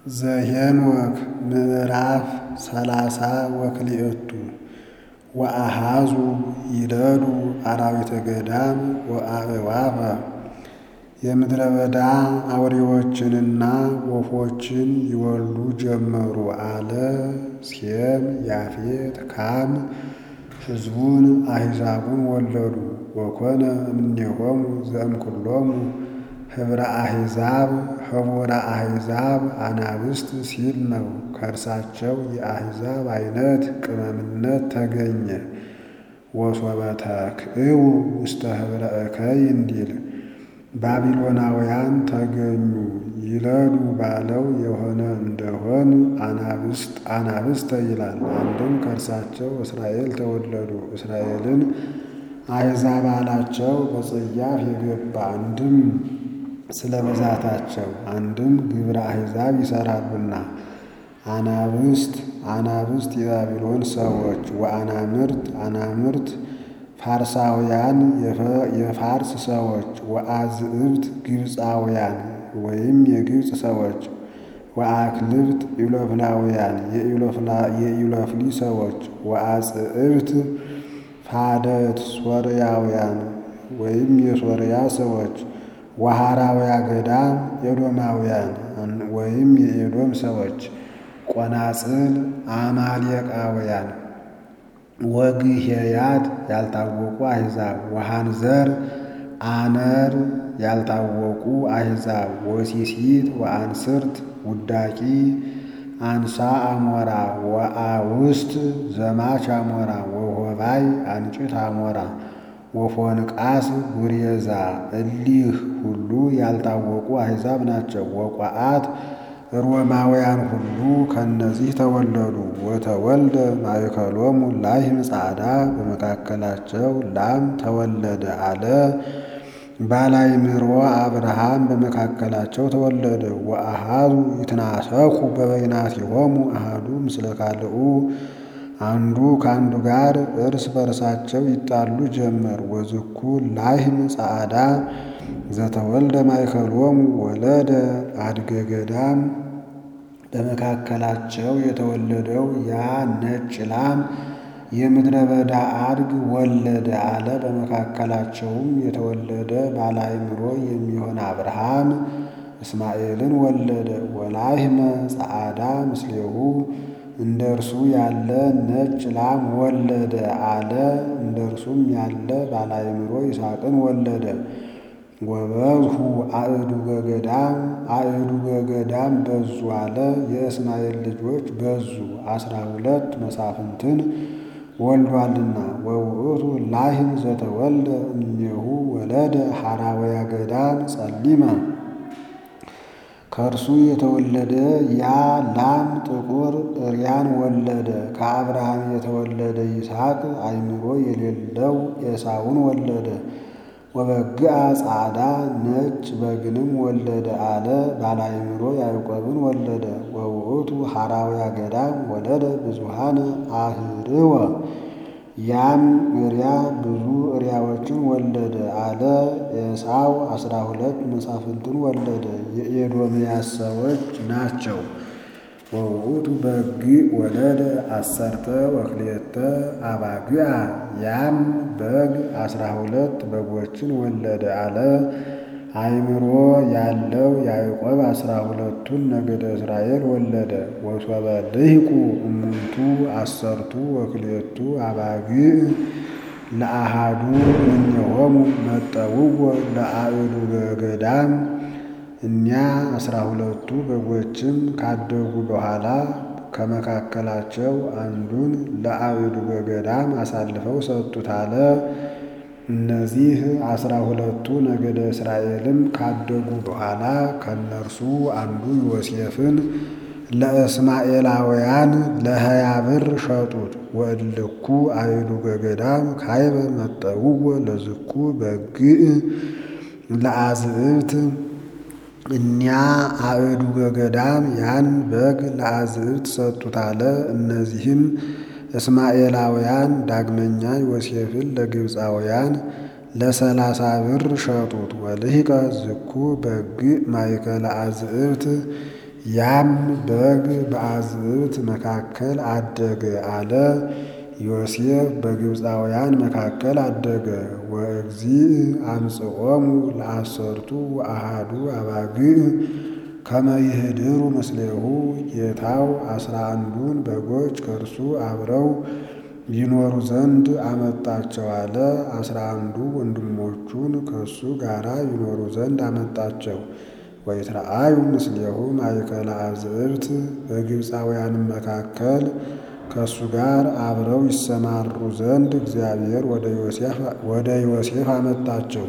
ዘኄንወክ ምዕራፍ ሰላሳ ወክልኤቱ ወአሃዙ ይደሉ አራዊተ ገዳም ወአዕዋፈ የምድረ በዳ አውሬዎችንና ወፎችን ይወልዱ ጀመሩ አለ። ሴም፣ ያፌት፣ ካም ሕዝቡን አሕዛቡን ወለዱ። ወኮነ እምኔሆሙ ዘእምኩሎሙ ኅብረ አሕዛብ ኅቡረ አሕዛብ አናብስት ሲል ነው። ከእርሳቸው የአሕዛብ አይነት ቅመምነት ተገኘ። ወሶበ ተክእው ውስተ ኅብረ እከይ እንዲል ባቢሎናውያን ተገኙ ይለዱ ባለው የሆነ እንደሆን አናብስት አናብስተ ይላል። አንድም ከእርሳቸው እስራኤል ተወለዱ። እስራኤልን አሕዛብ አላቸው በጸያፍ የገባ አንድም ስለ በዛታቸው አንድም ግብረ አሕዛብ ይሠራሉና። አናብስት አናብስት የባቢሎን ሰዎች ወአናምርት አናምርት ፋርሳውያን የፋርስ ሰዎች ወአዝዕብት ግብፃውያን ወይም የግብፅ ሰዎች ወአክልብት ኢሎፍላውያን የኢሎፍሊ ሰዎች ወአጽዕብት ፋደት ሶርያውያን ወይም የሶርያ ሰዎች ወሐራውያ ገዳም ኤዶማውያን ወይም የኤዶም ሰዎች ቆናጽል አማሌቃውያን ወግሄያት ያልታወቁ አሕዛብ ወሃንዘር አነር ያልታወቁ አሕዛብ ወሲሲት ወአንስርት ውዳቂ አንሳ አሞራ ወአውስት ዘማች አሞራ ወሆባይ አንጭት አሞራ ወፎንቃስ ጉሬዛ እሊህ ሁሉ ያልታወቁ አሕዛብ ናቸው። ወቋአት ሮማውያን ሁሉ ከነዚህ ተወለዱ። ወተወልደ ማእከሎሙ ላሕም ጻዕዳ በመካከላቸው ላም ተወለደ አለ። ባላይምሮ አብርሃም በመካከላቸው ተወለደ። ወአሃዙ ይትናሰኩ በበይናቲሆሙ አሃዱ ምስለ ካልኡ አንዱ ከአንዱ ጋር እርስ በርሳቸው ይጣሉ ጀመር። ወዝኩ ላሕም ጻዕዳ ዘተወልደ ማእከሎሙ ወለደ አድገ ገዳም በመካከላቸው የተወለደው ያ ነጭ ላም የምድረ በዳ አድግ ወለደ አለ። በመካከላቸውም የተወለደ ባለአእምሮ የሚሆን አብርሃም እስማኤልን ወለደ። ወላሕመ ጻዕዳ ምስሌሁ እንደ እርሱ ያለ ነጭ ላም ወለደ አለ። እንደ እርሱም ያለ ባለአእምሮ ይስሐቅን ወለደ። ወበዝሁ አእዱገ ገዳም አእዱገ ገዳም በዙ አለ። የእስማኤል ልጆች በዙ አስራ ሁለት መሳፍንትን ወልዷልና። ወውእቱ ላሕም ዘተወልደ እምኔሁ ወለደ ሐራውያ ገዳም ጸሊመ ከእርሱ የተወለደ ያ ላም ጥቁር እርያን ወለደ። ከአብርሃም የተወለደ ይስሐቅ አእምሮ የሌለው ኤሳውን ወለደ። ወበግአ ጻዕዳ ነጭ በግንም ወለደ አለ። ባለአእምሮ ያዕቆብን ወለደ። ወውእቱ ሐራውያ ገዳም ወለደ ብዙሃነ አህርወ ያም እርያ ብዙ እርያዎችን ወለደ አለ። ኤሳው አስራ ሁለት መሳፍንትን ወለደ። የኤዶምያስ ሰዎች ናቸው። ወውእቱ በግዕ ወለደ አሰርተ ወክልኤተ አባግዓ ያም በግ አስራ ሁለት በጎችን ወለደ አለ። አእምሮ ያለው ያዕቆብ አስራ ሁለቱን ነገደ እስራኤል ወለደ። ወሶበ ልሂቁ እሙንቱ አሰርቱ ወክልኤቱ አባግዕ ለአሃዱ እምኔሆሙ መጠውዎ ለአእዱገ ገዳም እኒያ አስራ ሁለቱ በጎችም ካደጉ በኋላ ከመካከላቸው አንዱን ለአእዱገ ገዳም አሳልፈው ሰጡት አለ። እነዚህ አስራ ሁለቱ ነገደ እስራኤልም ካደጉ በኋላ ከእነርሱ አንዱ ዮሴፍን ለእስማኤላውያን ለሀያ ብር ሸጡት። ወእልኩ አእዱገ ገዳም ካይበ መጠውዎ ለዝኩ በግዕ ለአዝዕብት እኒያ አእዱገ ገዳም ያን በግ ለአዝዕብት ሰጡት አለ። እነዚህም እስማኤላውያን ዳግመኛ ዮሴፍን ለግብፃውያን ለሰላሳ ብር ሸጡት። ወልሂቀ ዝኩ በግዕ ማእከለ አዝዕብት ያም በግ በአዝዕብት መካከል አደገ አለ። ዮሴፍ በግብፃውያን መካከል አደገ። ወእግዚእ አምጽኦሙ ለአሰርቱ አሃዱ አባግዕ ከመ ይህድሩ ምስሌሁ ጌታው አስራ አንዱን በጎች ከእርሱ አብረው ይኖሩ ዘንድ አመጣቸው አለ። አስራ አንዱ ወንድሞቹን ከእሱ ጋር ይኖሩ ዘንድ አመጣቸው። ወይትረአዩ ምስሌሁ ማእከለ አዝዕብት በግብፃውያንም መካከል ከእሱ ጋር አብረው ይሰማሩ ዘንድ እግዚአብሔር ወደ ዮሴፍ አመጣቸው።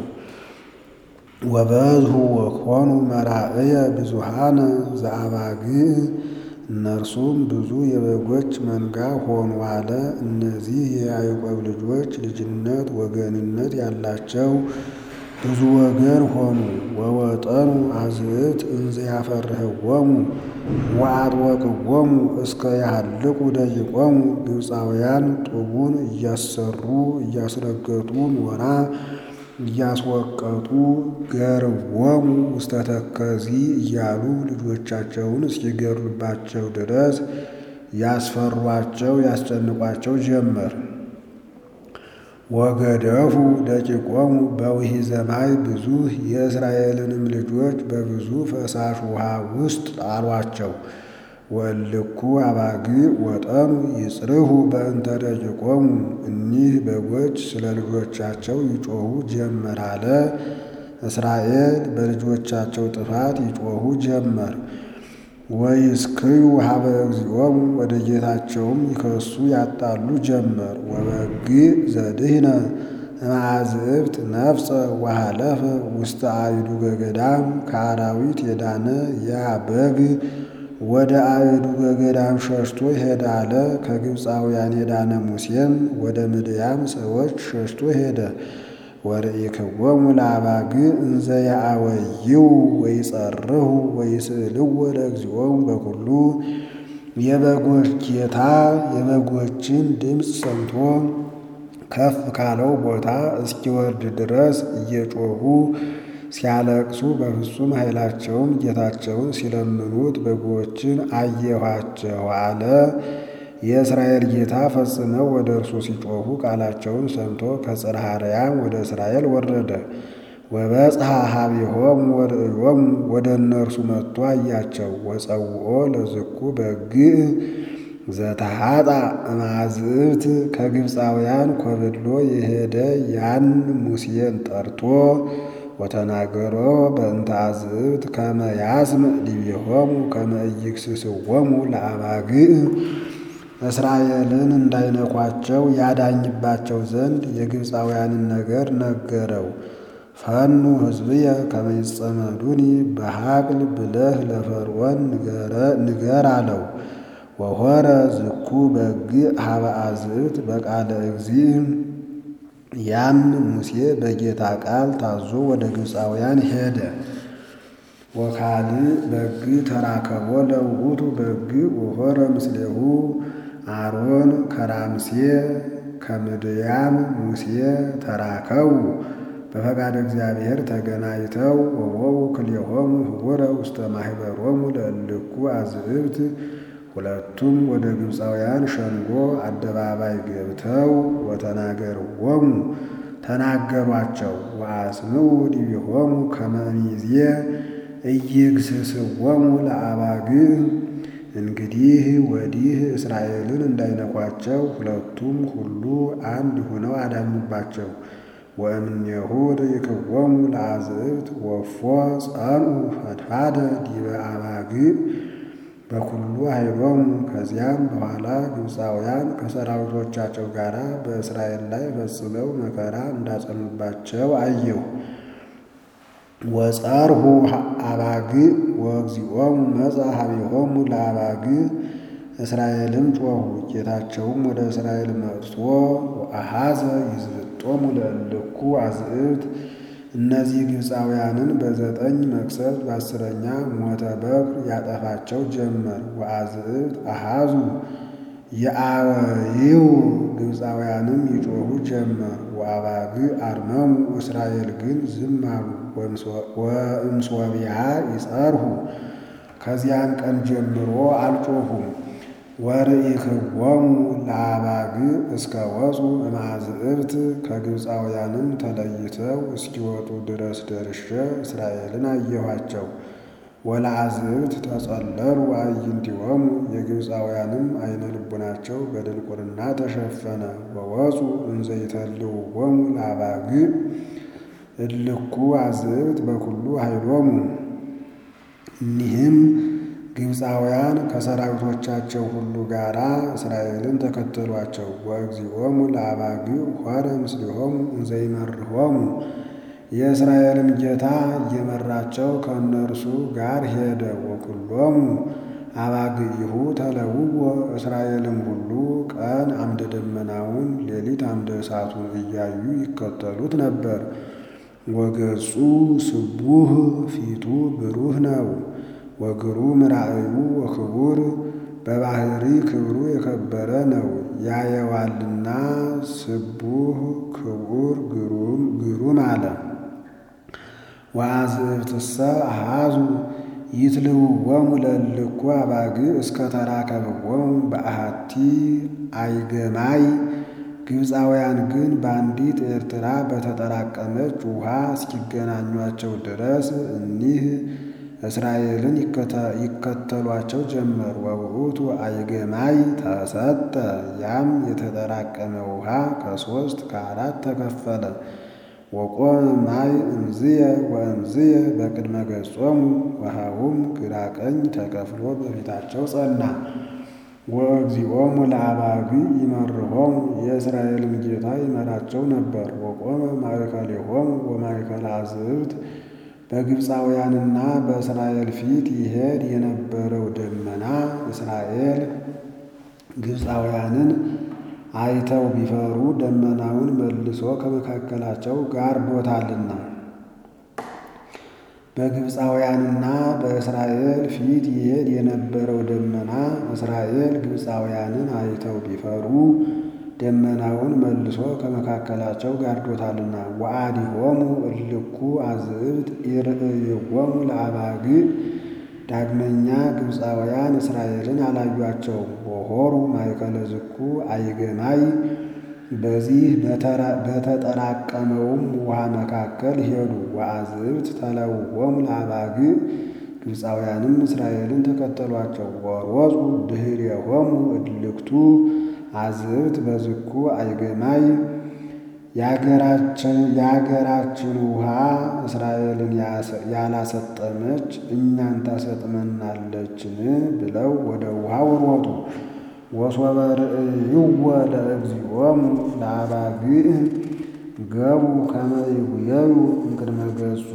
ወበዝሁ ወኮኑ መራእየ ብዙሃነ ዘአባግዕ እነርሱም ብዙ የበጎች መንጋ ሆኑ አለ። እነዚህ የያዕቆብ ልጆች ልጅነት ወገንነት ያላቸው ብዙ ወገን ሆኑ። ወወጠኑ አዝዕብት እንዘ ያፈርህዎሙ ወአጥወቅዎሙ እስከ ያህልቁ ደቂቆሙ ግብፃውያን ጡቡን እያሰሩ እያስረገጡ ኖራ እያስወቀጡ ገርዎሙ ውስተ ተከዚ እያሉ ልጆቻቸውን እስኪገድሉባቸው ድረስ ያስፈሯቸው ያስጨንቋቸው ጀመር። ወገደፉ ደቂቆሙ በውሒዘ ማይ ብዙ የእስራኤልንም ልጆች በብዙ ፈሳሽ ውሃ ውስጥ ጣሏቸው። ወእልኩ አባግዕ ወጠኑ ይጽርሁ በእንተ ደቂቆሙ እኒህ በጎች ስለ ልጆቻቸው ይጮኹ ጀመር አለ። እስራኤል በልጆቻቸው ጥፋት ይጮኹ ጀመር። ወይስክዩ ሀበ እግዚኦሙ ወደ ጌታቸውም ይከሱ ያጣሉ ጀመር። ወበግዕ ዘድህነ እምአዝዕብት ነፍሰ ወሃለፈ ውስተ አእዱገ ገዳም ከአራዊት የዳነ ያ በግ ወደ አእዱገ ገዳም ሸሽቶ ሄደ አለ። ከግብፃውያን የዳነ ሙሴም ወደ ምድያም ሰዎች ሸሽቶ ሄደ። ወርኢክዎሙ ለአባግዕ እንዘ ያአወይው ወይጸርሁ ወይስእልዎ ለእግዚኦሙ በኩሉ የበጎች ጌታ የበጎችን ድምፅ ሰምቶ ከፍ ካለው ቦታ እስኪወርድ ድረስ እየጮኹ ሲያለቅሱ በፍጹም ኃይላቸውም ጌታቸውን ሲለምኑት በጎችን አየኋቸው አለ። የእስራኤል ጌታ ፈጽመው ወደ እርሱ ሲጮኹ ቃላቸውን ሰምቶ ከጽርሐ አርያም ወደ እስራኤል ወረደ። ወበጽሐ ኀቤሆሙ ወርእዮሙ ወደ እነርሱ መጥቶ አያቸው። ወጸውኦ ለዝኩ በግዕ ዘተሃጣ እምአዝዕብት ከግብፃውያን ኮብሎ የሄደ ያን ሙሴን ጠርቶ ወተናገሮ በእንተ አዝዕብት ከመ ያስምዕ ዲቤሆሙ ከመ ኢይክስስዎሙ ለአባግዕ እስራኤልን እንዳይነኳቸው ያዳኝባቸው ዘንድ የግብፃውያንን ነገር ነገረው። ፈኑ ሕዝብየ ከመ ይጸመዱኒ በሐቅል ብለህ ለፈርዖን ንገር አለው። ወሖረ ዝኩ በግዕ ሀበ አዝዕብት በቃለ እግዚእ ያም ሙሴ በጌታ ቃል ታዞ ወደ ግብፃውያን ሄደ። ወካልእ በግዕ ተራከቦ ለውእቱ በግዕ ወሖረ ምስሌሁ አሮን ከራምሴ ከምድያም ሙሴ ተራከቡ በፈቃደ እግዚአብሔር ተገናኝተው ወቦው ክልኤሆሙ ህቡረ ውስተ ማኅበሮሙ ለእልኩ አዝዕብት ሁለቱም ወደ ግብፃውያን ሸንጎ አደባባይ ገብተው ወተናገርዎሙ ተናገሯቸው። ወአስምዑ ዲቤሆሙ ከመ ሚዜ ኢይግስስዎሙ ለአባግዕ እንግዲህ ወዲህ እስራኤልን እንዳይነኳቸው ሁለቱም ሁሉ አንድ ሆነው አዳኙባቸው። ወእምኔሁ ርኢክዎሙ ለአዝዕብት ወፎ ጸንዑ ፈድፋደ ዲበ አባግዕ በኩሉ ኃይሎሙ። ከዚያም በኋላ ግብፃውያን ከሰራዊቶቻቸው ጋር በእስራኤል ላይ ፈጽመው መከራ እንዳጸኑባቸው አየሁ። ወጸርሁ አባግዕ ወእግዚኦሙ መጽአ ኀቤሆሙ ለአባግዕ እስራኤልም ጮኹ። ጌታቸውም ወደ እስራኤል መጥቶ ወአኀዘ ይዝብጦሙ ለእልኩ አዝዕብት እነዚህ ግብፃውያንን በዘጠኝ መቅሰፍት በአስረኛ ሞተ በኩር ያጠፋቸው ጀመር። ወአዝዕብት አኀዙ የአወይው ግብፃውያንም ይጮኹ ጀመር። ወአባግዕ አርመሙ እስራኤል ግን ዝም አሉ። ወእምሶቢሃ ይጸርሁ ከዚያን ቀን ጀምሮ አልጮኹም። ወርኢክዎሙ ለአባግዕ እስከ ወፁ እምአዝዕብት ከግብፃውያንም ተለይተው እስኪወጡ ድረስ ደርሼ እስራኤልን አየኋቸው። ወለአዝዕብት ተጸለሉ አዕይንቲሆሙ የግብፃውያንም አይነ ልቡናቸው በድንቁርና ተሸፈነ። ወወፁ እንዘ ይተልውዎሙ ለአባግዕ እልኩ አዝዕብት በኩሉ ኃይሎሙ። እኒህም ግብፃውያን ከሰራዊቶቻቸው ሁሉ ጋር እስራኤልን ተከተሏቸው። ወእግዚኦሙ ለአባግዕ ሖረ ምስሊሆሙ እንዘ ይመርሖሙ የእስራኤልም ጌታ እየመራቸው ከእነርሱ ጋር ሄደ። ወኩሎሙ አባግዒሁ ተለውዎ እስራኤልም ሁሉ ቀን አምደ ደመናውን ሌሊት አምደ እሳቱን እያዩ ይከተሉት ነበር። ወገጹ ስቡህ ፊቱ ብሩህ ነው። ወግሩም ራእዩ ወክቡር በባህሪ ክብሩ የከበረ ነው። ያየዋልና ስቡህ ክቡር ግሩም አለ። ወአዝዕብትሰ አሃዙ ይትልውዎሙ ለእልኩ አባግዕ እስከ ተራከብዎሙ በአሐቲ አይገማይ። ግብፃውያን ግን በአንዲት ኤርትራ በተጠራቀመች ውሃ እስኪገናኟቸው ድረስ እኒህ እስራኤልን ይከተሏቸው ጀመር። ወውእቱ አይገማይ ተሰጠ። ያም የተጠራቀመ ውሃ ከሦስት ከአራት ተከፈለ። ወቆመ ማይ እምዝየ ወእምዝየ በቅድመ ገጾሙ ውሃውም ግራ ቀኝ ተከፍሎ በፊታቸው ጸና። ወእግዚኦሙ ለአባግዕ ይመርሖሙ የእስራኤልም ጌታ ይመራቸው ነበር። ወቆመ ማእከሌሆሙ ወማእከለ አዝዕብት በግብፃውያንና በእስራኤል ፊት ይሄድ የነበረው ደመና እስራኤል ግብፃውያንን አይተው ቢፈሩ ደመናውን መልሶ ከመካከላቸው ጋርዶታልና። በግብፃውያንና በእስራኤል ፊት ይሄድ የነበረው ደመና እስራኤል ግብፃውያንን አይተው ቢፈሩ ደመናውን መልሶ ከመካከላቸው ጋርዶታልና። ወአዲሆሙ እልኩ አዝዕብት ይርእይዎሙ ለአባግዕ ዳግመኛ ግብፃውያን እስራኤልን አላዩአቸውም። ወሖሩ ማእከለ ዝኩ አይገማይ በዚህ በተጠራቀመውም ውሃ መካከል ሄዱ። ወአዝዕብት ተለውዎሙ ለአባግዕ ግብፃውያንም እስራኤልን ተከተሏቸው። ወሮፁ ድኅሬሆሙ እልክቱ አዝዕብት በዝኩ አይገማይ የአገራችን ውሃ እስራኤልን ያላሰጠመች እኛን ታሰጥመናለችን? ብለው ወደ ውሃው ሮጡ። ወሶበ ርእይዎ ለእግዚኦሙ ለአባግዕ ገቡ ከመ ይጉየዩ እምቅድመ ገጹ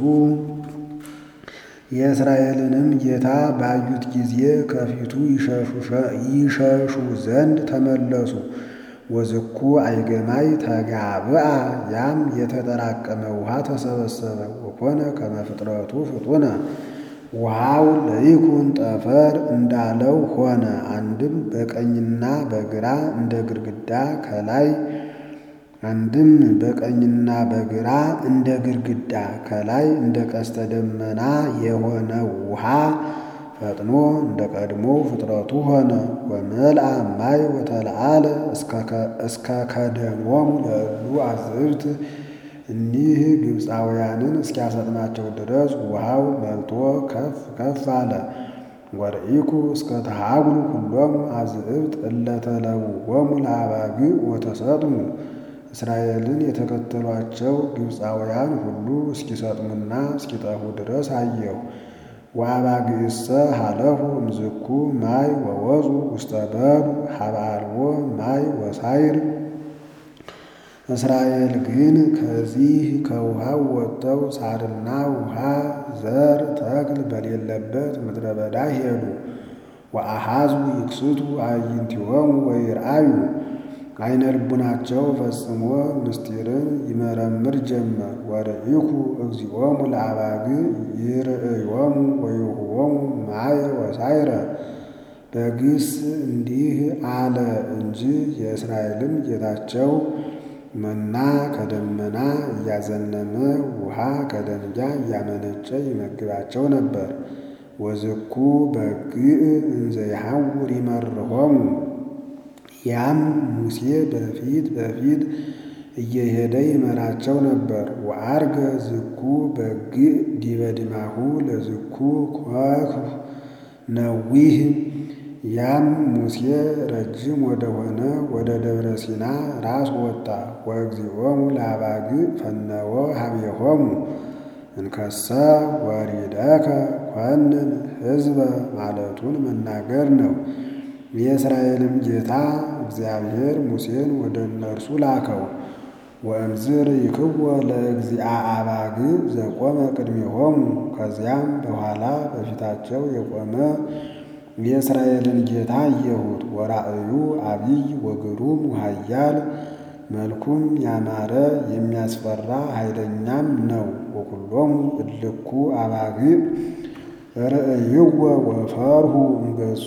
የእስራኤልንም ጌታ ባዩት ጊዜ ከፊቱ ይሸሹ ዘንድ ተመለሱ። ወዝኩ አይገማይ ተጋብአ ያም የተጠራቀመ ውሃ ተሰበሰበ። ወኮነ ከመ ፍጥረቱ ፍጡነ ውሃው ለይኩን ጠፈር እንዳለው ሆነ። አንድም በቀኝና በግራ እንደ ግድግዳ ከላይ አንድም በቀኝና በግራ እንደ ግድግዳ ከላይ እንደ ቀስተ ደመና የሆነ ውሃ ፈጥኖ እንደ ቀድሞ ፍጥረቱ ሆነ። ወመልአ ማይ ወተለዓለ እስከ ከደሞሙ ለእሉ አዝዕብት እኒህ ግብፃውያንን እስኪያሰጥማቸው ድረስ ውሃው መልቶ ከፍ ከፍ አለ። ወርኢኩ እስከ ተሃጉሉ ኩሎሙ አዝዕብት እለ ተለውዎሙ ለአባግዕ ወተሰጥሙ እስራኤልን የተከተሏቸው ግብፃውያን ሁሉ እስኪሰጥሙና እስኪጠፉ ድረስ አየሁ። ወአባግዕሰ ሀለፉ እምዝኩ ማይ ወወፁ ውስተ በዱ ሀበ አልቦ ማይ ወሳይር እስራኤል ግን ከዚህ ከውሃው ወጥተው ሳርና ውሃ ዘር ተክል በሌለበት ምድረ በዳ ሄዱ። ወአሃዙ ይክስቱ አዕይንቲሆሙ ወይርአዩ አይነ ልቡናቸው ፈጽሞ ምስጢርን ይመረምር ጀመር። ወርኢኩ እግዚኦሙ ለአባግዕ ይርእዮሙ ወይሁቦሙ ማየ ወሳይረ በግስ እንዲህ አለ እንጂ የእስራኤልም ጌታቸው መና ከደመና እያዘነመ ውሃ ከደንጊያ እያመነጨ ይመግባቸው ነበር። ወዝኩ በግዕ እንዘ ይሐውር ይመርሖሙ ያም ሙሴ በፊት በፊት እየሄደ ይመራቸው ነበር። ወዐርገ ዝኩ በግዕ ዲበ ድማሁ ለዝኩ ኮኩ ነዊህ ያም ሙሴ ረጅም ወደሆነ ወደ ደብረ ሲና ራስ ወጣ። ወእግዚኦሙ ለአባግዕ ፈነወ ሀቤሆሙ እንከሰ ወሪደከ ኮንን ሕዝበ ማለቱን መናገር ነው። የእስራኤልም ጌታ እግዚአብሔር ሙሴን ወደ እነርሱ ላከው። ወእምዝር ይክወ ለእግዚአ አባግዕ ዘቆመ ቅድሜሆሙ ከዚያም በኋላ በፊታቸው የቆመ የእስራኤልን ጌታ አየሁት። ወራእዩ አቢይ ወግሩም ወኃያል መልኩም ያማረ የሚያስፈራ ኃይለኛም ነው። ወኩሎሙ እልኩ አባግዕ ርእይዎ ወፈርሁ እምገጹ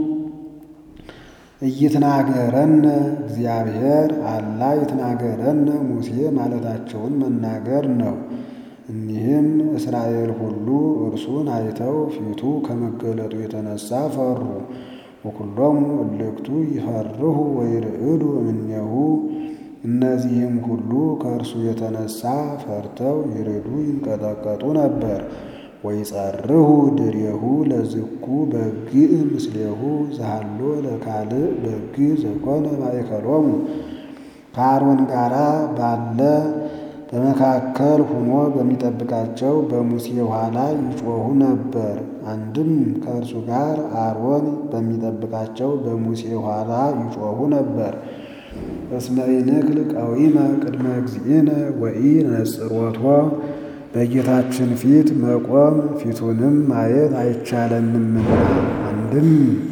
እይትናገረነ እግዚአብሔር አላ ይትናገረነ ሙሴ ማለታቸውን መናገር ነው። እኒህም እስራኤል ሁሉ እርሱን አይተው ፊቱ ከመገለጡ የተነሳ ፈሩ። ወኩሎሙ እልክቱ ይፈርሁ ወይርዕዱ እምኔሁ እነዚህም ሁሉ ከእርሱ የተነሳ ፈርተው ይርዱ ይንቀጠቀጡ ነበር። ወይጸርሁ ድሬሁ ለዝኩ በግዕ ምስሌሁ ዘሃሎ ለካልእ በግዕ ዘኮነ ማእከሎሙ ከአሮን ጋራ ባለ በመካከል ሆኖ በሚጠብቃቸው በሙሴ ኋላ ይጮኹ ነበር። አንድም ከእርሱ ጋር አሮን በሚጠብቃቸው በሙሴ ኋላ ይጮኹ ነበር። እስመ ኢንክል ቀዊመ ቅድመ እግዚእነ ወኢነጽሮቶ በጌታችን ፊት መቆም ፊቱንም ማየት አይቻለንምና። አንድም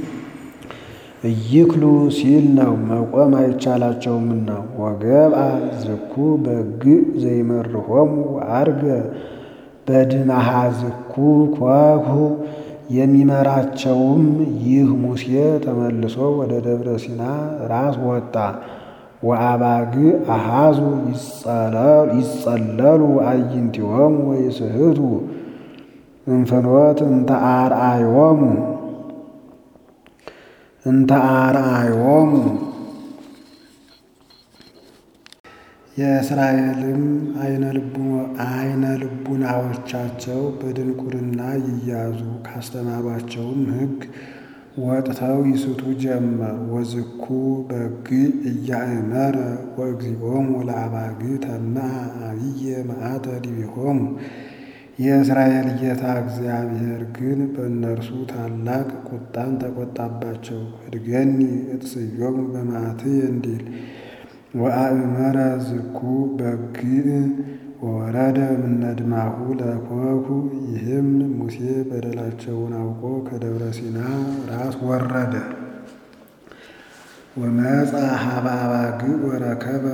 እይክሉ ሲል ነው መቆም አይቻላቸውምና። ወገብአ ዝኩ በግዕ ዘይመርሖሙ ወዐርገ በድመሃ ዝኩ ኮኩ የሚመራቸውም ይህ ሙሴ ተመልሶ ወደ ደብረ ሲና ራስ ወጣ። ወአባግዕ አሃዙ ይጸለሉ አዕይንቲሆሙ ወይስሕቱ እንፍኖት እንተ አርአዮሙ እንተ አርአዮሙ የእስራኤልም አይነ ልቡናዎቻቸው በድንቁርና ይያዙ ካስተማሯቸውም ሕግ ወጥተው ይስቱ ጀመር። ወዝኩ በግዕ እያእመረ ወእግዚኦሙ ለአባግዕ ተመዐ አብየ መዓተ ዲቢሆሙ የእስራኤል ጌታ እግዚአብሔር ግን በእነርሱ ታላቅ ቁጣን ተቆጣባቸው። እድገኒ እትስዮሙ በመዓትየ እንዲል ወአእመረ ዝኩ በግዕ ወወረደ እምነድማሁ ለኮኩ ይህም ሙሴ በደላቸውን አውቆ ከደብረ ሲና ራስ ወረደ። ወመጻ ሀበ አባግዕ ወረከበ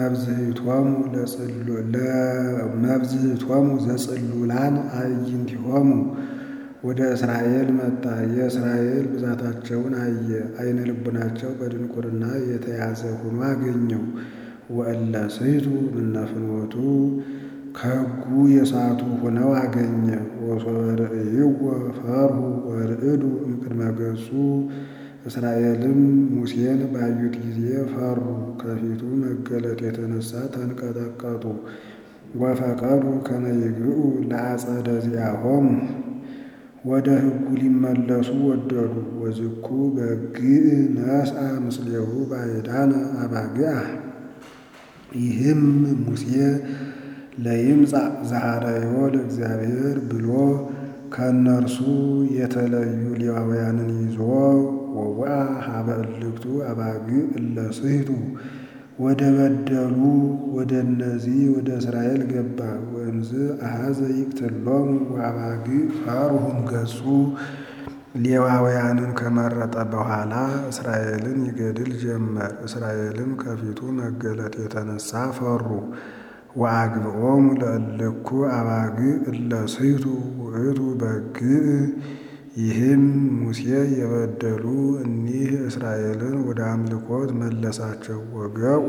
መብዝህቶሙ ዘጽሉላን አዕይንቲሆሙ ወደ እስራኤል መጣ። የእስራኤል ብዛታቸውን አየ። አይነ ልቡናቸው በድንቁርና የተያዘ ሆኖ አገኘው። ወእለ ስሕቱ እምነፍኖቱ ከሕጉ የሳቱ ሆነው አገኘ። ወሶበ ርእይዎ ፈርሁ ወርዕዱ እምቅድመ ገጹ እስራኤልም ሙሴን ባዩት ጊዜ ፈሩ፣ ከፊቱ መገለጥ የተነሳ ተንቀጠቀጡ። ወፈቀዱ ከመ ይግብኡ ለአጸደ ዚአሆሙ ወደ ሕጉ ሊመለሱ ወደዱ። ወዝኩ በግዕ ነስአ ምስሌሁ ባዕዳነ አባግዓ ይህም ሙሴ ለይምጻእ ዘሐረዮ ለእግዚአብሔር ብሎ ከእነርሱ የተለዩ ሌዋውያንን ይዞ ወውአ ሀበ እልክቱ አባግዕ እለ ስሕቱ ወደ በደሉ ወደ እነዚህ ወደ እስራኤል ገባ። ወእምዝ አሐዘ ይቅትሎሙ ወአባግዕ ፈርሁም ገጹ ሌዋውያንን ከመረጠ በኋላ እስራኤልን ይገድል ጀመር። እስራኤልም ከፊቱ መገለጥ የተነሳ ፈሩ። ወአግብኦሙ ለእልኩ አባግዕ እለ ስሕቱ ውእቱ በግዕ ይህም ሙሴ የበደሉ እኒህ እስራኤልን ወደ አምልኮት መለሳቸው። ወገኡ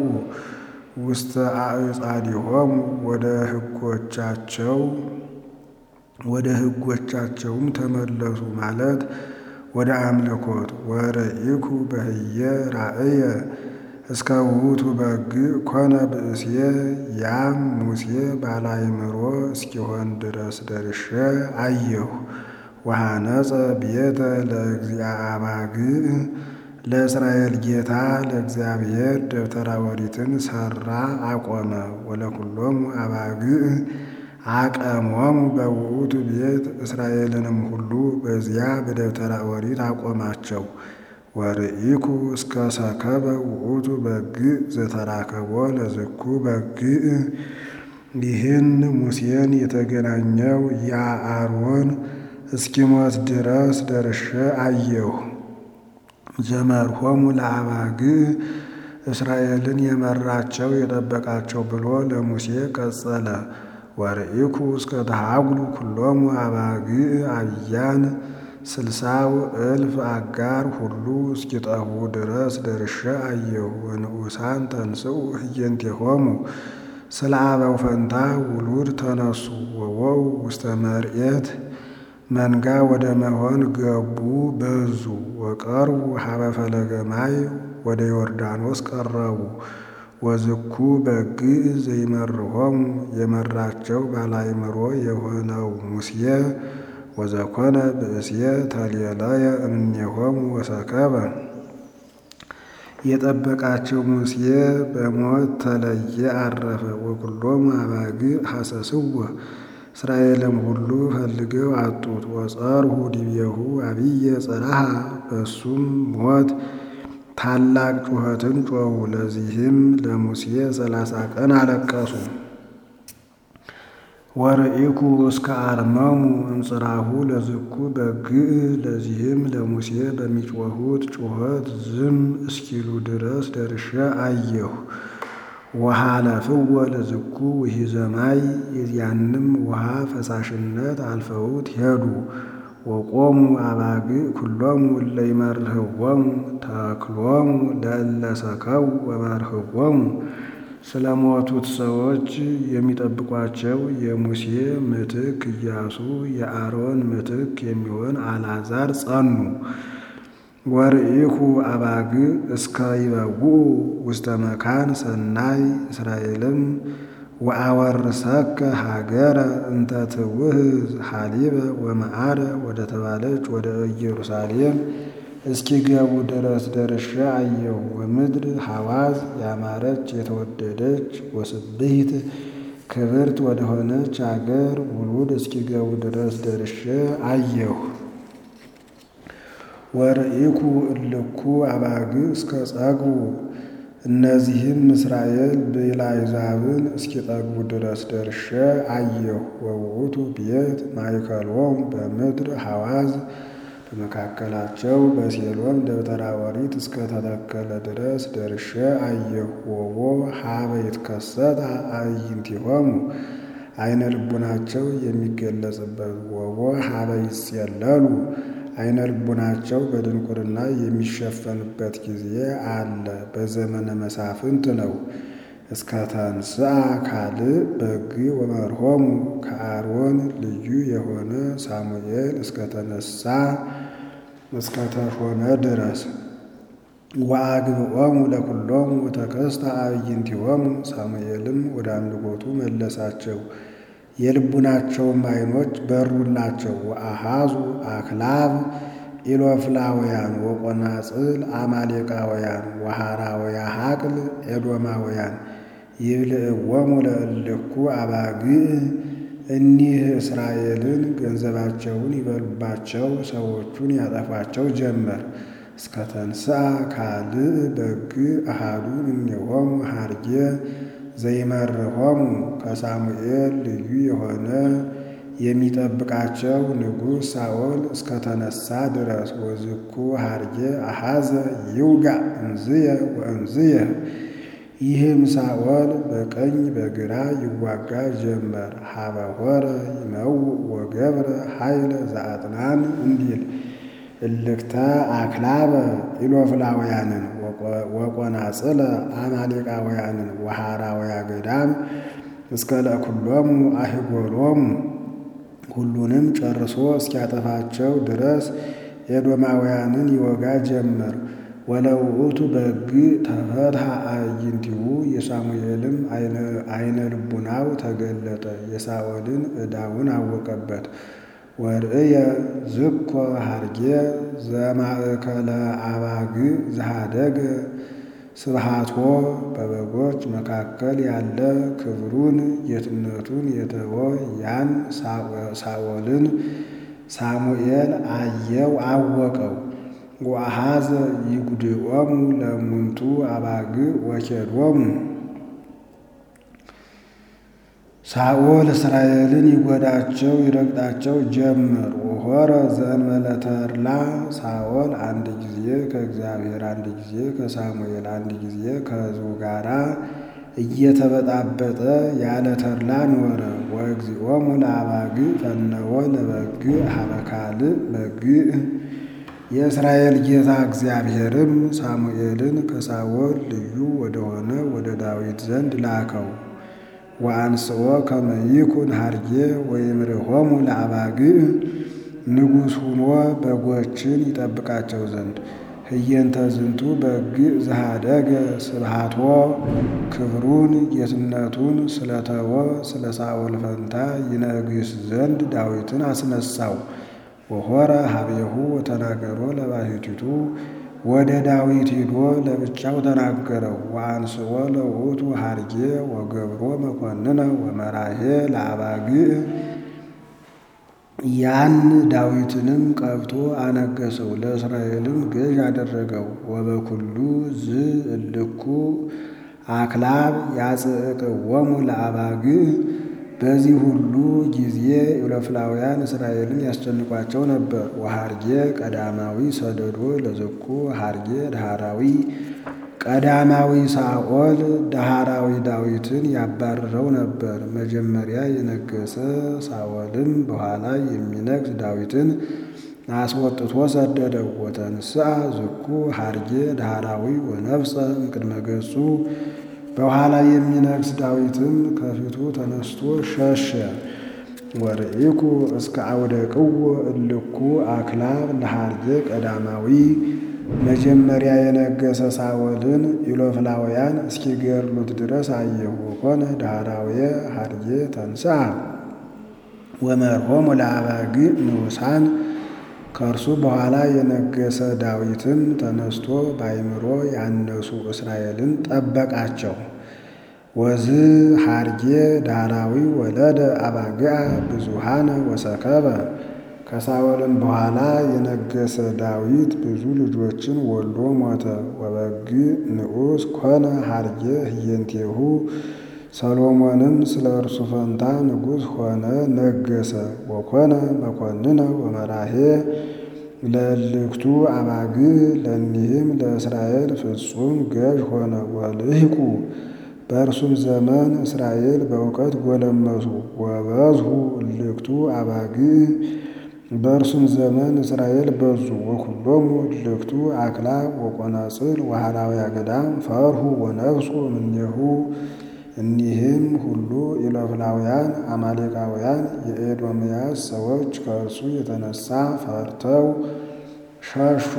ውስተ አዕጻዲሆሙ ወደ ሕጎቻቸው ወደ ሕጎቻቸውም ተመለሱ ማለት ወደ አምልኮት ወርኢኩ በህየ ራእየ እስከ ውእቱ በግ ኮነ ብእስየ ያም ሙሴ ባላይምሮ እስኪሆን ድረስ ደርሼ አየሁ። ወሃነጸ ቤተ ለእግዚአ አባግዕ ለእስራኤል ጌታ ለእግዚአብሔር ደብተራ ኦሪትን ሠራ አቆመ። ወለኩሎሙ አባግዕ አቀሞሙ በውእቱ ቤት እስራኤልንም ሁሉ በዚያ በደብተራ ኦሪት አቆማቸው። ወርኢኩ እስከ ሰከበ ውእቱ በግዕ ዘተራከቦ ለዝኩ በግዕ ይህን ሙሴን የተገናኘው ያ አሮን እስኪሞት ድረስ ደርሼ አየሁ። ዘመርሆሙ ለአባግዕ እስራኤልን የመራቸው የጠበቃቸው ብሎ ለሙሴ ቀጸለ። ወርኢኩ እስከ ተሃጉሉ ኩሎሙ አባግዕ አብያን ስልሳው እልፍ አጋር ሁሉ እስኪጠፉ ድረስ ደርሼ አየሁ። ወንዑሳን ተንሥኡ ህየንቴሆሙ ስለ አበው ፈንታ ውሉድ ተነሱ። ወወው ውስተ መርኤት መንጋ ወደ መሆን ገቡ በዙ። ወቀርቡ ሀበ ፈለገ ማይ ወደ ዮርዳኖስ ቀረቡ። ወዝኩ በግዕ ዘይመርሆሙ የመራቸው ባላይምሮ የሆነው ሙሴ ወዘኮነ ብእስየ ተሌለየ እምኔሆሙ ወሰከበ የጠበቃቸው ሙሴ በሞት ተለየ አረፈ። ወኩሎሙ አባግዕ ሐሰስዎ እስራኤልም ሁሉ ፈልገው አጡት። ወጸርሁ ዲቤሁ አብየ ጽርሐ በሱም ሞት ታላቅ ጩኸትን ጮኹ። ለዚህም ለሙሴ ሰላሳ ቀን አለቀሱ። ወርኢኩ እስከ አርመሙ እንጽራሁ ለዝኩ በግዕ ለዚህም ለሙሴ በሚጮኹት ጩኸት ዝም እስኪሉ ድረስ ደርሼ አየሁ። ወሃለፍዎ ለዝኩ ውሒዘ ማይ የዚያንም ውሃ ፈሳሽነት አልፈውት ሄዱ። ወቆሙ አባግዕ ኩሎሙ እለ ይመርህዎሙ ተክሎሙ ለእለ ሰከው ወመርህዎሙ ስለ ሞቱት ሰዎች የሚጠብቋቸው የሙሴ ምትክ ኢያሱ የአሮን ምትክ የሚሆን አልዓዛር ጸኑ። ወርኢኩ አባግዕ እስከ ይበውኡ ውስተ መካን ሰናይ እስራኤልም ወአወርሰከ ሀገረ እንተ ትውህዝ ሐሊበ ወመዓረ ወደ ተባለች ወደ ኢየሩሳሌም እስኪገቡ ድረስ ደርሼ አየሁ። ወምድር ሐዋዝ ያማረች የተወደደች ወስብሕት ክብርት ወደሆነች አገር ውሉድ እስኪገቡ ድረስ ደርሼ አየሁ። ወርኢኩ እልኩ አባግዕ እስከ ጸግቡ እነዚህም እስራኤል ብዕለ አሕዛብን እስኪጠግቡ ድረስ ደርሼ አየሁ። ወውእቱ ቤት ማእከሎሙ በምድር ሐዋዝ በመካከላቸው በሴሎም ደብተራ ኦሪት እስከተተከለ ድረስ ደርሼ አየሁ። ወቦ ሀበ ይትከሰት አዕይንቲሆሙ አይነ ልቡናቸው የሚገለጽበት ወቦ ሀበ ይጼለሉ አይነ ልቡናቸው በድንቁርና የሚሸፈንበት ጊዜ አለ። በዘመነ መሳፍንት ነው። እስከ ተንሥአ ካልእ በግዕ ወመርሆሙ ከአሮን ልዩ የሆነ ሳሙኤል እስከተነሳ እስከተሾመ ድረስ ወአግብኦሙ ለኩሎሙ ወተከስተ አዕይንቲሆሙ ሳሙኤልም ወደ አምልኮቱ መለሳቸው፣ የልቡናቸውም ዓይኖች በሩላቸው። ወአሃዙ አክላብ ኢሎፍላውያን ወቆናጽል አማሌቃውያን ወሃራውያ ሀቅል ኤዶማውያን ይብልዕዎሙ ለእልኩ አባግዕ እኒህ እስራኤልን ገንዘባቸውን ይበሉባቸው፣ ሰዎቹን ያጠፏቸው ጀመር። እስከ ተንሥአ ካልእ በግዕ አሃዱ እምኔሆሙ ሀርጌ ዘይመርሆሙ ከሳሙኤል ልዩ የሆነ የሚጠብቃቸው ንጉሥ ሳኦል እስከተነሳ ድረስ ወዝኩ ሀርጌ አሃዘ ይውጋዕ እንዝየ ወእንዝየ ይህም ሳኦል በቀኝ በግራ ይዋጋ ጀመር። ሀበ ሆረ ይመውእ ወገብረ ኃይለ ዘአጥናን እንዲል እልክተ አክላበ ኢሎፍላውያንን ወቆናጽለ አማሌቃውያንን ወሃራውያ ገዳም እስከ ለኩሎሙ አህጎሎሙ ሁሉንም ጨርሶ እስኪያጠፋቸው ድረስ ኤዶማውያንን ይወጋ ጀመር። ወለውእቱ በግ ተፈትሐ አዕይንቲሁ የሳሙኤልም አይነ ልቡናው ተገለጠ፣ የሳኦልን ዕዳውን አወቀበት። ወርእየ ዝኮ ሀርጌ ዘማእከለ አባግዕ ዘሃደገ ስብሃቶ በበጎች መካከል ያለ ክብሩን ጌትነቱን የተወ ያን ሳኦልን ሳሙኤል አየው አወቀው። ወአኀዘ ይጉድዖሙ ለእሙንቱ አባግዕ ወኬዶሙ ሳኦል እስራኤልን ይጎዳቸው ይረግጣቸው ጀመር። ወሖረ ዘእንበለ ተድላ ሳኦል አንድ ጊዜ ከእግዚአብሔር አንድ ጊዜ ከሳሙኤል አንድ ጊዜ ከሕዝቡ ጋራ እየተበጣበጠ ያለ ተድላ ኖረ። ወእግዚኦሙ ለአባግዕ ፈነወ ለበግዕ ሀበ ካልእ በግዕ የእስራኤል ጌታ እግዚአብሔርም ሳሙኤልን ከሳኦል ልዩ ወደሆነ ወደ ዳዊት ዘንድ ላከው። ወአንስኦ ከመ ይኩን ሀርጌ ወይምርሖሙ ለአባግዕ ንጉሥ ሁኖ በጎችን ይጠብቃቸው ዘንድ ህየንተ ዝንቱ በግዕ ዘሃደገ ስብሃቶ ክብሩን ጌትነቱን ስለተወ ስለ ሳኦል ፈንታ ይነግስ ዘንድ ዳዊትን አስነሳው። ወሖረ ሀቤሁ ወተናገሮ ለባሕቲቱ ወደ ዳዊት ሂዶ ለብቻው ተናገረው። ወአንስኦ ለውእቱ ሀርጌ ወገብሮ መኮንነ ወመራሄ ለአባግዕ ያን ዳዊትንም ቀብቶ አነገሰው፣ ለእስራኤልም ገዥ አደረገው። ወበኩሉ ዝ እልኩ አክላብ ያጽዕቅዎሙ ለአባግዕ በዚህ ሁሉ ጊዜ ኢሎፍላውያን እስራኤልን ያስጨንቋቸው ነበር። ወሀርጌ ቀዳማዊ ሰደዶ ለዝኩ ሀርጌ ዳህራዊ ቀዳማዊ ሳኦል ዳህራዊ ዳዊትን ያባርረው ነበር። መጀመሪያ የነገሰ ሳኦልም በኋላ የሚነግስ ዳዊትን አስወጥቶ ሰደደው። ወተንሥአ ዝኩ ሀርጌ ዳህራዊ ወነፍሰ እምቅድመ ገጹ በኋላ የሚነግስ ዳዊትም ከፊቱ ተነስቶ ሸሸ። ወርኢኩ እስከ አውደቅዎ እልኩ አክላብ ለሀርጌ ቀዳማዊ መጀመሪያ የነገሰ ሳኦልን ኢሎፍላውያን እስኪገድሉት ድረስ አየሁ። ወኮነ ዳህራውየ ሀርጌ ተንሥአ ወመርሖሙ ለአባግዕ ንዑሳን ከእርሱ በኋላ የነገሰ ዳዊትም ተነስቶ በአይምሮ ያነሱ እስራኤልን ጠበቃቸው። ወዝ ሀርጌ ዳህራዊ ወለደ አባግዓ ብዙሃነ ወሰከበ ከሳኦልም በኋላ የነገሰ ዳዊት ብዙ ልጆችን ወልዶ ሞተ። ወበግዕ ንዑስ ኮነ ሀርጌ ህየንቴሁ ሰሎሞንም ስለ እርሱ ፈንታ ንጉሥ ሆነ ነገሰ። ወኮነ መኮንነ ወመራሄ ለእልክቱ አባግዕ ለእኒህም ለእስራኤል ፍጹም ገዥ ሆነ። ወልሂቁ በእርሱም ዘመን እስራኤል በእውቀት ጎለመሱ። ወበዝሁ እልክቱ አባግዕ በእርሱም ዘመን እስራኤል በዙ። ወኩሎሙ እልክቱ አክላብ ወቆናጽል ወሃራውያ ገዳም ፈርሁ ወነፍሱ እምኔሁ እኒህም ሁሉ ኢሎፍላውያን አማሌቃውያን የኤዶምያስ ሰዎች ከእርሱ የተነሳ ፈርተው ሸሹ።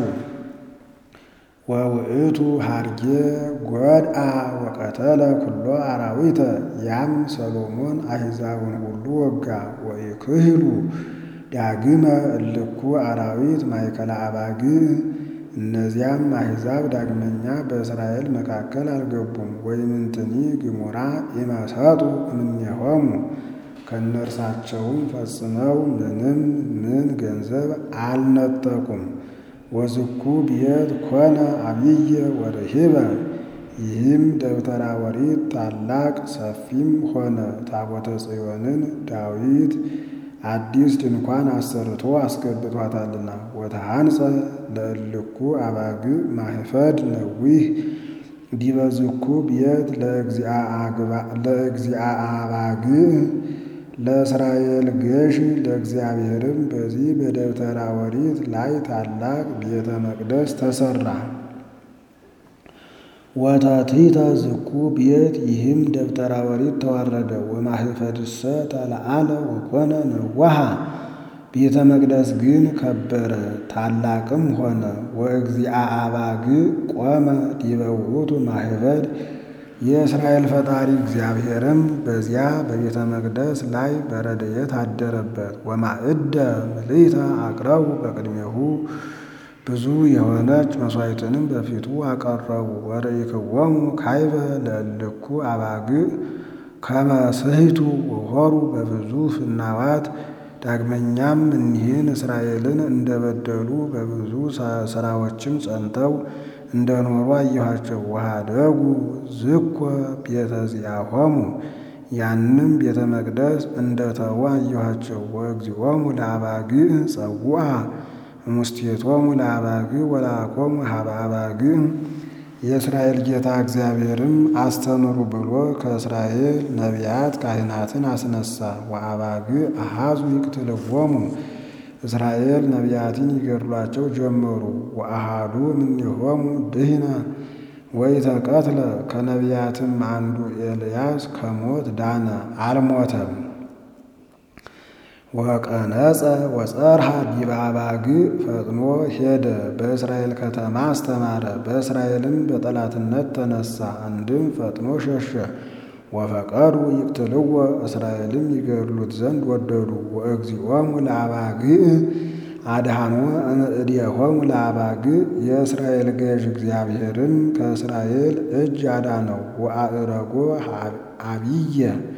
ወውእቱ ሀርጌ ጐድአ ወቀተለ ኩሎ አራዊተ ያም ሰሎሞን አሕዛብን ሁሉ ወጋ። ወኢክህሉ ዳግመ እልኩ አራዊት ማእከለ አባግዕ እነዚያም አሕዛብ ዳግመኛ በእስራኤል መካከል አልገቡም። ወይምንትኒ ግሙራ ኢመሰጡ እምኔሆሙ ከእነርሳቸውም ፈጽመው ምንም ምን ገንዘብ አልነጠቁም። ወዝኩ ቤት ኮነ አብየ ወርሂበ ይህም ደብተራ ኦሪት ታላቅ ሰፊም ሆነ። ታቦተ ጽዮንን ዳዊት አዲስ ድንኳን አሰርቶ አስገብቷታልና። ወተሃንጸ ለእልኩ አባግዕ ማህፈድ ነዊህ ዲበ ዝኩ ቤት ለእግዚአ አባግዕ ለእስራኤል ገዥ ለእግዚአብሔርም በዚህ በደብተራ ኦሪት ላይ ታላቅ ቤተ መቅደስ ተሰራ። ወተትሕተ ዝኩ ቤት ይህም ደብተራ ኦሪት ተዋረደ። ወማኅፈድሰ ተለዓለ ወኮነ ነዋሃ ቤተ መቅደስ ግን ከበረ ታላቅም ሆነ። ወእግዚአ አባግዕ ቆመ ዲበ ውእቱ ማኅፈድ የእስራኤል ፈጣሪ እግዚአብሔርም በዚያ በቤተ መቅደስ ላይ በረድኤት አደረበት። ወማዕደ ምልዕተ አቅረቡ በቅድሜሁ ብዙ የሆነች መሥዋዕትንም በፊቱ አቀረቡ። ወርኢክዎሙ ካይበ ለእልኩ አባግዕ ከመ ስሕቱ ወሖሩ በብዙ ፍናዋት ዳግመኛም እኒህን እስራኤልን እንደበደሉ በብዙ ሥራዎችም ጸንተው እንደኖሩ አየኋቸው። ወኀደጉ ዝኮ ቤተ ዚአሆሙ ያንም ቤተ መቅደስ እንደተዉ አየኋቸው። ወእግዚኦሙ ለአባግዕ ጸውዐ እሙስቴቶሙ ለአባግዕ ወለአኮሙ ሀበ አባግዕ የእስራኤል ጌታ እግዚአብሔርም አስተምሩ ብሎ ከእስራኤል ነቢያት ካህናትን አስነሳ። ወአባግዕ አሐዙ ይቅትልዎሙ እስራኤል ነቢያትን ይገድሏቸው ጀመሩ። ወአሐዱ እምኔሆሙ ድኅነ ወኢተቀትለ ከነቢያትም አንዱ ኤልያስ ከሞት ዳነ፣ አልሞተም። ወቀነጸ ወጸርሐ ዲበ አባግዕ ፈጥኖ ሄደ፣ በእስራኤል ከተማ አስተማረ። በእስራኤልም በጠላትነት ተነሳ፣ አንድም ፈጥኖ ሸሸ። ወፈቀዱ ይቅትልዎ እስራኤልም ይገድሉት ዘንድ ወደዱ። ወእግዚኦሙ ለአባግዕ አድኃኖ እምእዴሆሙ ለአባግዕ የእስራኤል ገዥ እግዚአብሔርም ከእስራኤል እጅ አዳነው። ወአዕረጎ አብየ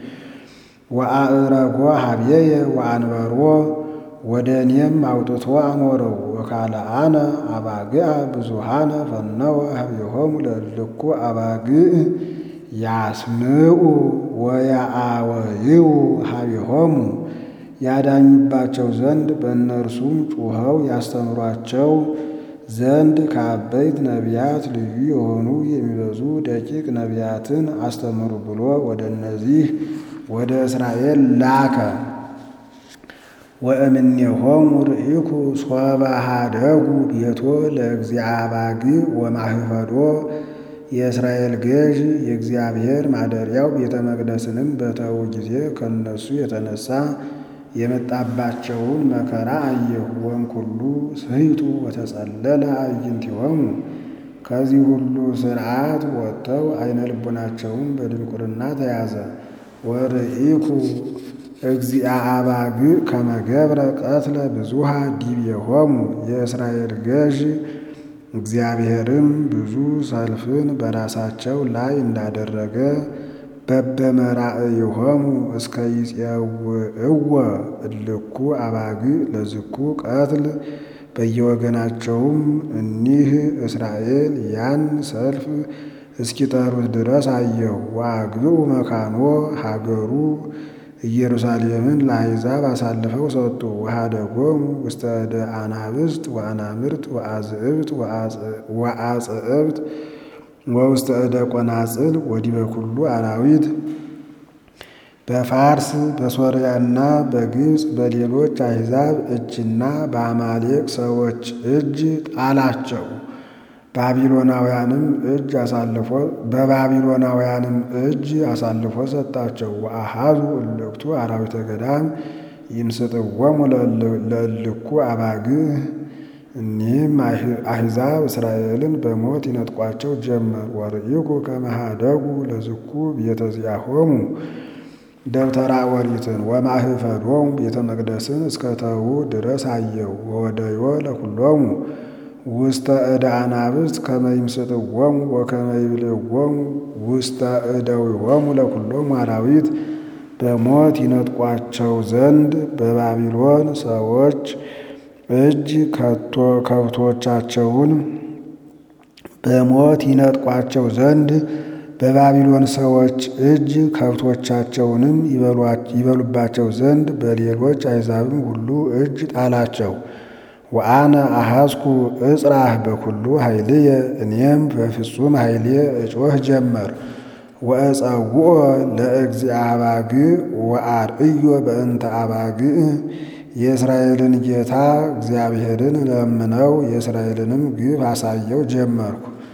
ወአዕረጎ ሀብየየ ወአንበሮ ወደ እኔም አውጥቶ አኖረው። ወካልአነ አባግዓ ብዙሃነ ፈነወ ሀብየሆሙ ለእልኩ አባግዕ ያስምዑ ወያአወይው ሀቢሆሙ ያዳኙባቸው ዘንድ በእነርሱም ጩኸው ያስተምሯቸው ዘንድ ከአበይት ነቢያት ልዩ የሆኑ የሚበዙ ደቂቅ ነቢያትን አስተምሩ ብሎ ወደ እነዚህ ወደ እስራኤል ላከ። ወእምኔሆሙ ርኢኩ ሶበ ኀደጉ ቤቶ ለእግዚአ አባግዕ ወማኅፈዶ የእስራኤል ገዥ የእግዚአብሔር ማደሪያው ቤተ መቅደስንም በተዉ ጊዜ ከእነሱ የተነሳ የመጣባቸውን መከራ አየሁ። ወእምኩሉ ስሕቱ ወተጸለለ አዕይንቲሆሙ ከዚህ ሁሉ ሥርዓት ወጥተው ዓይነ ልቡናቸውን በድንቁርና ተያዘ። ወርኢኩ እግዚአ አባግዕ ከመ ገብረ ቀትለ ብዙሃ ዲቤሆሙ የእስራኤል ገዥ እግዚአብሔርም ብዙ ሰልፍን በራሳቸው ላይ እንዳደረገ በበመራእይሆሙ እስከ ይፄውዕወ እልኩ አባግዕ ለዝኩ ቀትል በየወገናቸውም እኒህ እስራኤል ያን ሰልፍ እስኪጠሩት ድረስ አየሁ። ወአግብኡ መካኖ ሀገሩ ኢየሩሳሌምን ለአሕዛብ አሳልፈው ሰጡ። ወኀደጎሙ ውስተ እደ አናብስት ወአናምርት ወአዝዕብት ወአጽዕብት ወውስተ እደ ቆናጽል ወዲበ ኩሉ አራዊት በፋርስ በሶርያና በግብፅ በሌሎች አሕዛብ እጅና በአማሌቅ ሰዎች እጅ ጣላቸው። ባቢሎናውያንም እጅ አሳልፎ በባቢሎናውያንም እጅ አሳልፎ ሰጣቸው። ወአሐዙ እልክቱ አራዊተ ገዳም ይምስጥዎሙ ለእልኩ አባግዕ እኒህም አሕዛብ እስራኤልን በሞት ይነጥቋቸው ጀመር። ወርኢኩ ከመ ኀደጉ ለዝኩ ቤተ ዚአሆሙ ደብተራ ኦሪትን ወማኅፈዶሙ ቤተ መቅደስን እስከተዉ ድረስ አየው። ወወደዮ ለኩሎሙ ውስተ እደ አናብስት ከመ ይምስጥዎሙ ወከመ ይብልዕዎሙ ውስተ እደዊሆሙ ለኩሎሙ አራዊት በሞት ይነጥቋቸው ዘንድ በባቢሎን ሰዎች እጅ ከብቶቻቸውን በሞት ይነጥቋቸው ዘንድ በባቢሎን ሰዎች እጅ ከብቶቻቸውንም ይበሉባቸው ዘንድ በሌሎች አሕዛብም ሁሉ እጅ ጣላቸው። ወአነ አሐዝኩ እጽራህ በኩሉ ኃይልየ እኔም በፍጹም ኃይልየ እጮህ ጀመር። ወእጸውዖ ለእግዚአ አባግዕ ወአርእዮ በእንተ አባግዕ የእስራኤልን ጌታ እግዚአብሔርን ለምነው የእስራኤልንም ግፍ አሳየው ጀመርኩ።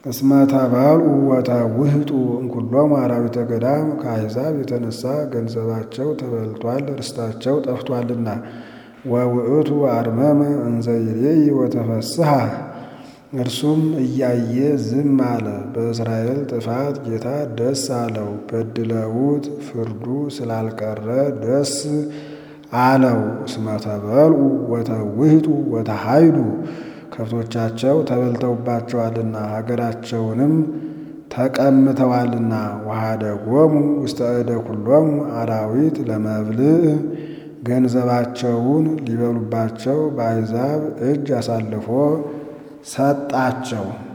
እስመ ተበልዑ ወተውህጡ እምኩሎሙ አራዊተ ገዳም ከአሕዛብ የተነሳ ገንዘባቸው ተበልቷል፣ ርስታቸው ጠፍቷልና። ወውእቱ አርመመ እንዘ ይሬይ ወተፈስሐ እርሱም እያየ ዝም አለ። በእስራኤል ጥፋት ጌታ ደስ አለው። በድለውት ፍርዱ ስላልቀረ ደስ አለው። እስመ ተበልዑ ወተውህጡ ወተሃይዱ ከብቶቻቸው ተበልተውባቸዋልና ሀገራቸውንም ተቀምተዋልና። ወኀደጎሙ ውስተ እደ ኩሎሙ አራዊት ለመብልዕ ገንዘባቸውን ሊበሉባቸው በአሕዛብ እጅ አሳልፎ ሰጣቸው።